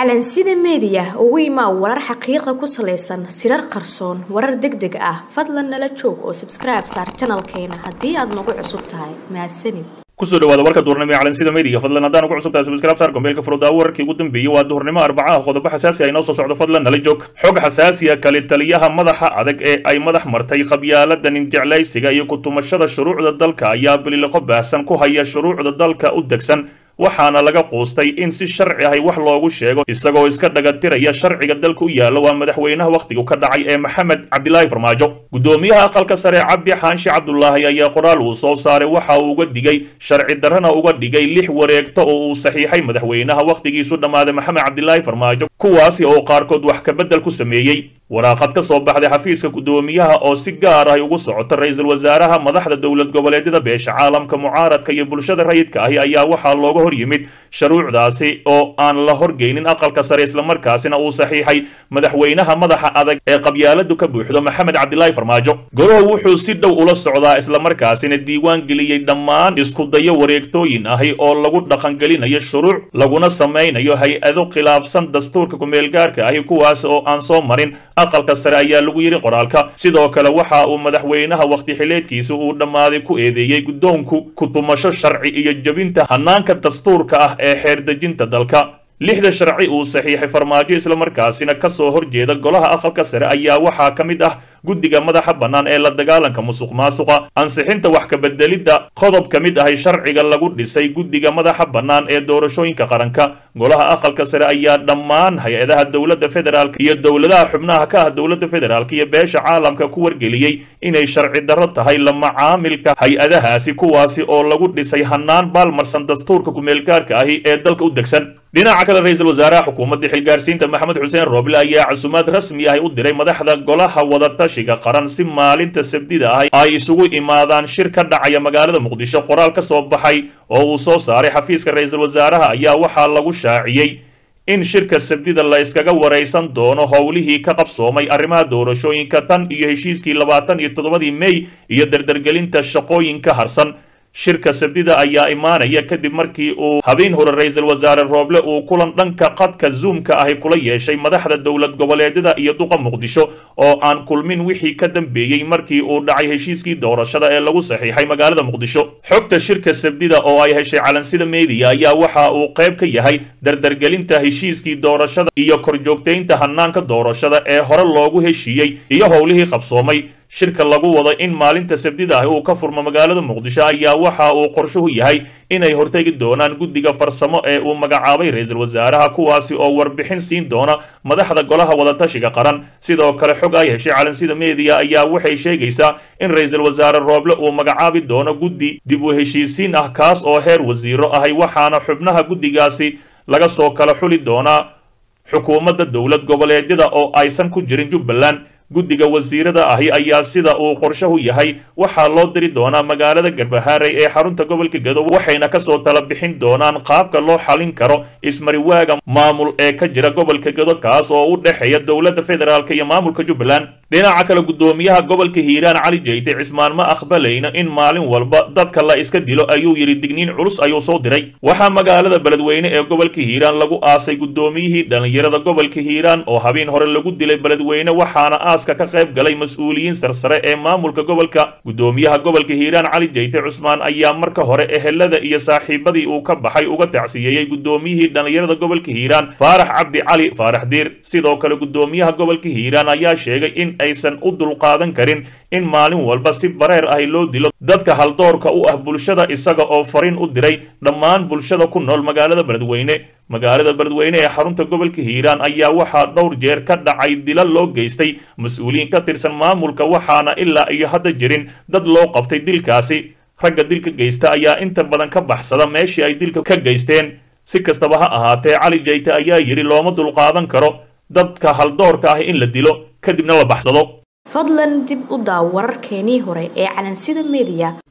calansida meediya ugu imaa warar xaqiiqa ku salaysan sirar qarsoon warar deg deg ah fadlan nala joog oo sabskribe saar janalkeena haddii aad nagu cusub tahay mahadsanid kusoo dhawaada warka duhurnimo ee calansida media fadlan haddaan ugu cusubtahay subscribe saar gombeelka furudaawo wararkii ugu dambeeyey waa duhurnimo arbacaha qodobo xasaasi ah inoo soo socdo fadlan nala joog xog xasaasiya kali taliyaha madaxa adag ee ay madax martay qabyaalada ninjeclaysiga iyo kutumashada shuruucda dalka ayaa biliqo baahsan ku haya shuruucda dalka u degsan waxaana laga quustay in si sharci ahy wax loogu sheego isagoo iska dhagatiraya sharciga dalka u yaalla waa madaxweynaha wakhtigu ka dhacay ee maxamed cabdilaahi farmaajo guddoomiyaha aqalka sare cabdi xaanshi cabdulaahi ayaa qoraal uu soo saaray waxa uu uga digay sharci darrana uga dhigay lix wareegto oo uu saxiixay madaxweynaha wakhtigiisu dhammaaday maxamed cabdilaahi farmaajo kuwaasi oo qaarkood wax kabedel ku sameeyey waraaqad ka soo baxday xafiiska guddoomiyaha oo si gaar ahy ugu socota ra-iisul wasaaraha madaxda dowlad goboleedyada beesha caalamka mucaaradka iyo bulshada rayidka ahi ayaa waxaa looga hor yimid shuruucdaasi oo aan la horgeynin aqalka sare islamarkaasina uu saxiixay madaxweynaha madaxa adag ee qabyaaladu ka buuxdo maxamed cabdilaahi farmaajo golaho wuxuu si dhow ula socdaa islamarkaasina diiwaan geliyey dhammaan iskudayo wareegtooyin ahi oo lagu dhaqangelinayo shuruuc laguna samaynayo hay-ado khilaafsan dastuurka kumeelgaarka ahi kuwaas oo aan soo marin aqalka sare ayaa lagu yidhi qoraalka sidoo kale waxa uu madaxweynaha wakhti xileedkiisa uu dhammaaday ku eedeeyey guddoonku kutumasho sharci iyo jebinta hanaanka dastuurka ah ee xeerdejinta dalka lixda sharci uu saxiixay farmaajo islamarkaasina ka soo horjeeda golaha aqalka sare ayaa waxaa ka mid ah guddiga madaxa bannaan ee la dagaalanka musuq maasuqa ansixinta wax kabedelidda qodob ka mid ahay sharciga lagu dhisay guddiga madaxa bannaan ee doorashooyinka qaranka golaha aqalka sare ayaa dhammaan hay-adaha dowladda federaalk iyo dowladaha xubnaha ka ah dowladda federaalk iyo beesha caalamka ku wargeliyey inay sharci darro tahay la macaamilka hay-adahaasi kuwaasi oo lagu dhisay hannaan baalmarsan dastuurka kumeelgaarka ahi ee dalka u degsan dhinaca kale ra-iisul wasaaraha xukuumadda xilgaarsiinta maxamed xuseen rooble ayaa casumaad rasmi ahy u diray madaxda golaha wadatashiga qaran si maalinta sabdida ah ay isugu imaadaan shir ka dhacaya magaalada muqdisho qoraal ka soo baxay oo uu soo saaray xafiiska ra-iisul wasaaraha ayaa waxaa lagu shaaciyey in shirka sabdida la iskaga waraysan doono howlihii ka qabsoomay arrimaha doorashooyinka tan iyo heshiiskii labaatan iyo toddobadii mey iyo dardargelinta shaqooyinka harsan shirka sabdida ayaa imaanaya kadib markii uu habeen hore ra-iisul wasaare rooble uu kulan dhanka qadka zoomka ahi kula yeeshay madaxda dowlad goboleedyada iyo duqa muqdisho oo aan kulmin wixii ka dambeeyey markii uu dhacay heshiiskii doorashada ee lagu saxiixay magaalada muqdisho xogta shirka sabdida oo ay heshay calansida meediya ayaa waxa uu qayb ka yahay dardargelinta heshiiskii doorashada iyo korjoogtaynta hanaanka doorashada ee hore loogu heshiiyey iyo howlihii qabsoomay shirka lagu wado in maalinta sabdida ah uu ka furmo magaalada muqdisho ayaa waxa uu qorshuhu yahay inay hortegi doonaan guddiga farsamo ee uu magacaabay ra-iisul wasaaraha kuwaasi oo warbixin siin doona madaxda golaha wadatashiga qaran sidoo kale xog ay heshay calansida meediya ayaa waxay sheegaysaa in ra-iisul wasaare rooble uu magacaabi doono guddi dib u heshiisiin ah kaas oo heer wasiiro ahay waxaana xubnaha guddigaasi laga soo kala xuli doonaa xukuumadda dowlad goboleedyada oo aysan ku jirin jubbaland guddiga wasiirada ahi ayaa sida uu qorshahu yahay waxaa loo diri doonaa magaalada garbahaaray ee xarunta gobolka gedo waxayna kasoo tala bixin doonaan qaabka loo xalin karo ismariwaaga maamul ee ka jira gobolka gedo kaas oo u dhexeeya dowladda federaalk iyo maamulka jubbaland dhinaca kale guddoomiyaha gobolka hiiraan cali jeyte cismaan ma aqbalayna in maalin walba dadka la iska dilo ayuu yidhi digniin culus ayuu soo diray waxaa magaalada beledweyne ee gobolka hiiraan lagu aasay guddoomiyihii dhallinyarada gobolka hiiraan oo habeen hore lagu dilay beledweyne waxaana aaska ka qayb galay mas-uuliyiin sarsare ee maamulka gobolka guddoomiyaha gobolka hiiraan cali jeyte cusmaan ayaa marka hore ehelada iyo saaxiibadii uu ka baxay uga tacsiyeeyey guddoomiyihii dhallinyarada gobolka hiiraan faarax cabdi cali faarax diir sidoo kale guddoomiyaha gobolka hiiraan ayaa sheegay in aysan u dulqaadan karin in maalin walba si bareer ahi loo dilo dadka haldoorka u ah bulshada isaga oo fariin u diray dhammaan bulshada ku nool magaalada beledweyne magaalada beledweyne ee xarunta gobolka hiiraan ayaa waxaa dhowr jeer ka dhacay dila loo geystay mas-uuliyiin ka tirsan maamulka waxaana ilaa iyo hadda jirin dad loo qabtay dilkaasi ragga dilka geysta ayaa inta badan ka baxsada meeshii ay dilka ka geysteen si kastaba ha ahaatee cali jeyte ayaa yidhi looma dulqaadan karo dadka haldoorka ah in la dilo kadibna la baxsado fadlan dib u daaw wararkeenii hore ee calansida meediya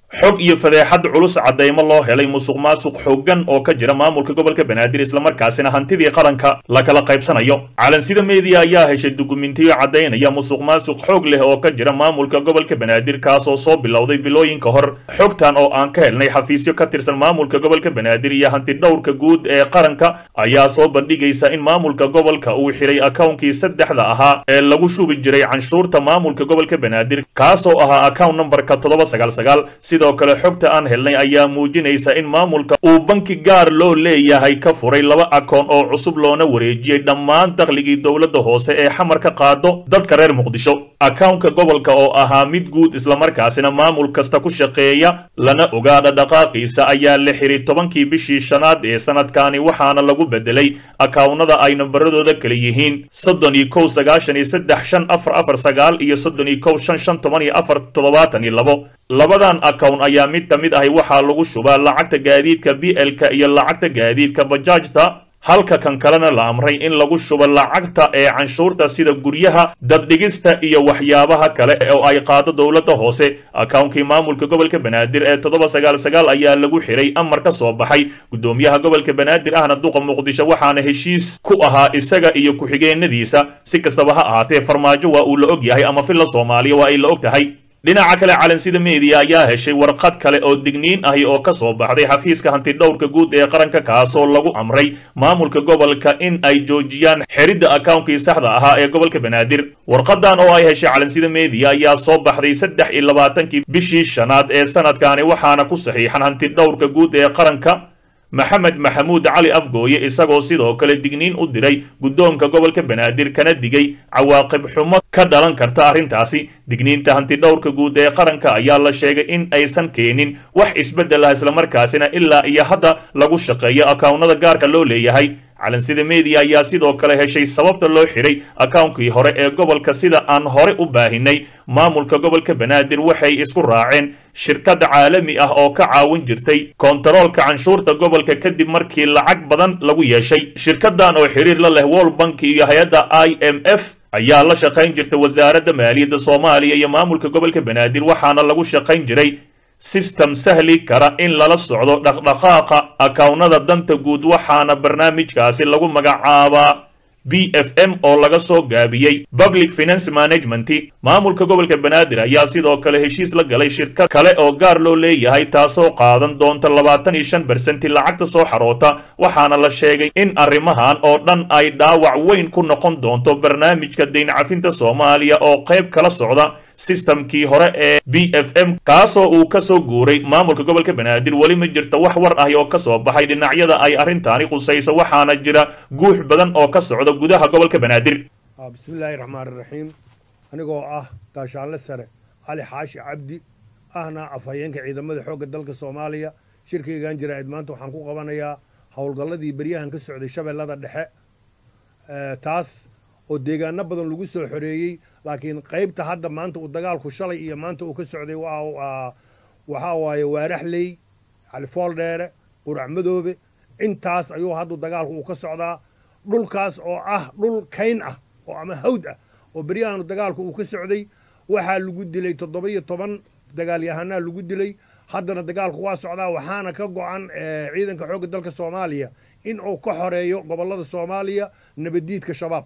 xog iyo fadeexad culus caddaymo loo helay musuq maasuq xooggan oo ka jira maamulka gobolka banaadir islamarkaasina hantidii qaranka la kala qaybsanayo calansida meediya ayaa heshay dukumentiyo caddaynaya musuq maasuq xoog leh oo ka jira maamulka gobolka banaadir kaasoo soo bilowday bilooyinka hor xogtan oo aan ka helnay xafiisyo ka tirsan maamulka gobolka banaadir iyo hanti dhowrka guud ee qaranka ayaa soo bandhigaysa in maamulka gobolka uu xiray akawnkii saddexda ahaa ee lagu shubi jiray canshuurta maamulka gobolka banaadir kaasoo ahaa account numberka toddoba sagaal sagaal sidoo kale xogta aan helnay ayaa muujinaysa in maamulka uu banki gaar loo leeyahay ka furay laba akoon oo cusub loona wareejiyey dhammaan dakhligii dowladda hoose ee xamar ka qaado dadka reer muqdisho akawnka gobolka oo ahaa mid guud islamarkaasina maamul kasta ku shaqeeya lana ogaadha dhaqaaqiisa ayaa la xiray tobankii bishii shanaad ee sanadkani waxaana lagu bedelay akawnada ay nambaradooda kala yihiin soddon iyo kow sagaashan iyo saddex shan afar afar sagaal iyo soddon iyo kow shan shan toban iyo afar toddobaatan iyo labo labadan akown ayaa mid ka mid ahi waxaa lagu shubaa lacagta gaadiidka b l-ka iyo lacagta gaadiidka bajaajta halka kan kalena la amray in lagu shubo lacagta ee canshuurta sida guryaha daddhigista iyo waxyaabaha kale oo ay qaado dowladda hoose akawnkii maamulka gobolka banaadir ee toddoba sagaal sagaal ayaa lagu xiray amar ka soo baxay guddoomiyaha gobolka banaadir ahna duqa muqdisho waxaana heshiis ku ahaa isaga iyo ku-xigeenadiisa si kastaba ha ahaatee farmaajo waa uu la og yahay ama filla soomaaliya waa ay la og tahay dhinaca kale calansida meediya ayaa heshay warqad kale oo digniin ahi oo ka soo baxday xafiiska hantidhowrka guud ee qaranka kaasoo lagu amray maamulka gobolka in ay joojiyaan xeridda akawnkii saxda ahaa ee gobolka banaadir warqadan oo ay heshay calansida meediya ayaa soo baxday saddex iyo labaatankii bishii shanaad ee sanadkani waxaana ku saxiixan hantidhowrka guud ee qaranka maxamed maxamuud cali afgooye isagoo sidoo kale digniin u diray guddoonka gobolka banaadir kana digay cawaaqib xumo ka dhalan karta arrintaasi digniinta hantidhowrka guud ee qaranka ayaa la sheegay in aysan keenin wax isbeddel ah islamarkaasina ilaa iyo hadda lagu shaqeeyo akawnada gaarka loo leeyahay calansida meediya ayaa sidoo kale heshay sababta loo xiray akawnkii hore ee gobolka sida aan hore u baahinay maamulka gobolka banaadir waxay isku raaceen shirkad caalami ah oo ka caawin jirtay kontaroolka canshuurta gobolka kadib markii lacag badan lagu yeeshay shirkadan oo xiriir la leh world bank iyo hay-adda i m f ayaa la shaqayn jirta wasaaradda maaliyadda soomaaliya iyo maamulka gobolka banaadir waxaana lagu shaqayn jiray sistem sahli kara in lala socdo dhaqdhaqaaqa akawnada danta guud waxaana barnaamijkaasi lagu magacaabaa b f m oo laga soo gaabiyey public finance management maamulka gobolka banaadir ayaa sidoo kale heshiis la galay shirkad kale oo gaar loo leeyahay taasoo qaadan doonta labaatan iyo shan bersenti lacagta soo xaroota waxaana la sheegay in arrimahan oo dhan ay dhaawac weyn ku noqon doonto barnaamijka dayn cafinta soomaaliya oo qayb kala socda sistamkii hore ee b f m kaasoo uu ka soo guuray maamulka gobolka banaadir weli ma jirta wax war ahi oo ka soo baxay dhinacyada ay arrintaani khusayso waxaana jira guux badan oo ka socda gudaha gobolka banaadir bismillaahi raxmaani raxiim anigoo ah gaashaanle sare cali xaashi cabdi ahna afhayeenka ciidamada xoogga dalka soomaaliya shirkaygan jaraa'id maanta waxaan ku qabanayaa howlgalladii beryahan ka socday shabeellada dhexe taas oo deegaano badan lagu soo xoreeyey laakiin qaybta hadda maanta uu dagaalku shalay iyo maanta uu ka socday waxaa waaye waaraxley califooldheere qurac madoobe intaas ayuu haddu dagaalku uu ka socdaa dhulkaas oo ah dhul kayn ah oo ama hawd ah oo beryahan dagaalku uu ka socday waxaa lagu dilay toddoba iyo toban dagaalyahanaa lagu dilay haddana dagaalku waa socdaa waxaana ka go-an ciidanka xoogga dalka soomaaliya in uu ka xoreeyo gobollada soomaaliya nabaddiidka shabaab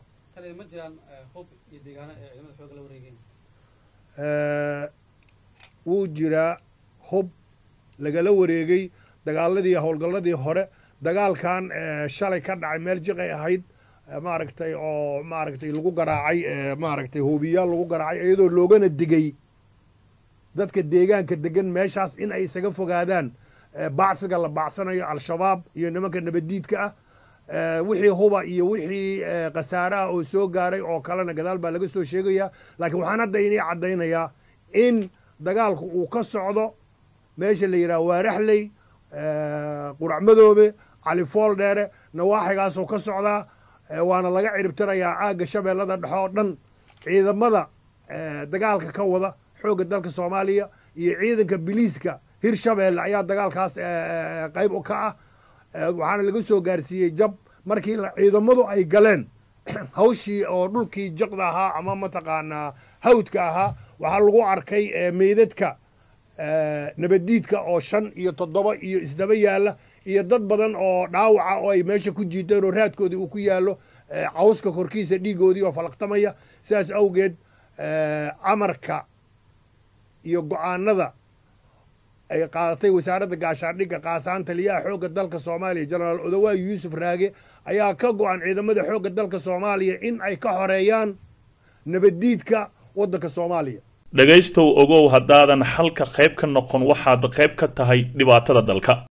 wuu jiraa hub lagala wareegay dagaaladii howlgalladii hore dagaalkan shalay ka dhacay meel jiqay ahayd maaragtay oo maaragtay lagu garaacay maaragtay hoobiyaal lagu garaacay iyadoo loogana digay dadka deegaanka degan meeshaas in ay isaga fogaadaan bacsiga la bacsanayo al-shabaab iyo nimanka nabaddiidka ah wixii huba iyo wixii khasaare ah oo soo gaaray oo kalena gadaal baa laga soo sheegayaa laakiin waxaan hadda inii caddaynayaa in dagaalku uu ka socdo meesha la yidhaha waaraxley qurac madoobe califool dheere nawaaxigaasoo ka socdaa waana laga ciribtirayaa aagga shabeellada dhexe oo dhan ciidamada dagaalka ka wada xoogga dalka soomaaliya iyo ciidanka biliiska hir shabeelle ayaa dagaalkaas qayb ka ah waxaana laga soo gaarsiiyey jab markii ciidamadu ay galeen hawshii oo dhulkii jiqda ahaa ama mataqaanaa hawdka ahaa waxaa lagu arkay meydadka nabaddiidka oo shan iyo toddoba iyo isdaba yaalla iyo dad badan oo dhaawaca oo ay meesha ku jiiteen oo raadkoodii uu ku yaallo cawska korkiisa dhiigoodii oo falaqtamaya sidaas awgeed amarka iyo go-aanada ay qaadatay wasaaradda gaashaandhigga qaasaan taliyaha xoogga dalka soomaaliya jenaraal odawaa yuusuf raage ayaa ka go-an ciidamada xoogga dalka soomaaliya in ay ka xoreeyaan nabaddiidka waddanka soomaaliya dhegaystow ogow haddaadan xalka qayb ka noqon waxaad qayb ka tahay dhibaatada dalka